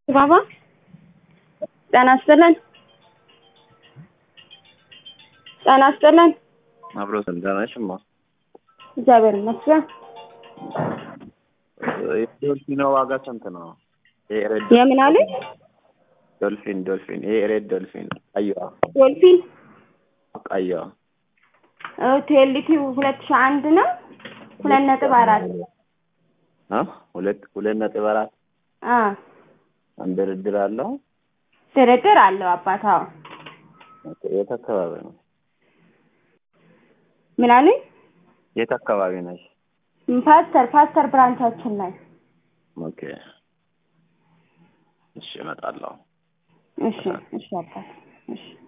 ባባ ጤና ይስጥልን። ጤና ይስጥልን። አብሮ ስልጠናሽማ እግዚአብሔር ይመስገን። የዶልፊኖ ዋጋ ስንት ነው? ይሄ ሬድ የምን አለኝ? ዶልፊን ዶልፊን ይሄ ሬድ ዶልፊን ቀይዋ ዶልፊን ቀይዋ ቴልቲው ሁለት ሺህ አንድ ነው። ሁለት ነጥብ አራት አ ሁለት ሁለት ነጥብ አራት አ አንድ ድርድር አለው። ድርድር አለው አባታው። ኦኬ፣ የት አካባቢ ነው? ምን አለኝ? የት አካባቢ ነሽ? ፓስተር ፓስተር ብራንቻችን ላይ ኦኬ፣ እሺ፣ እመጣለሁ። እሺ እሺ አባት እሺ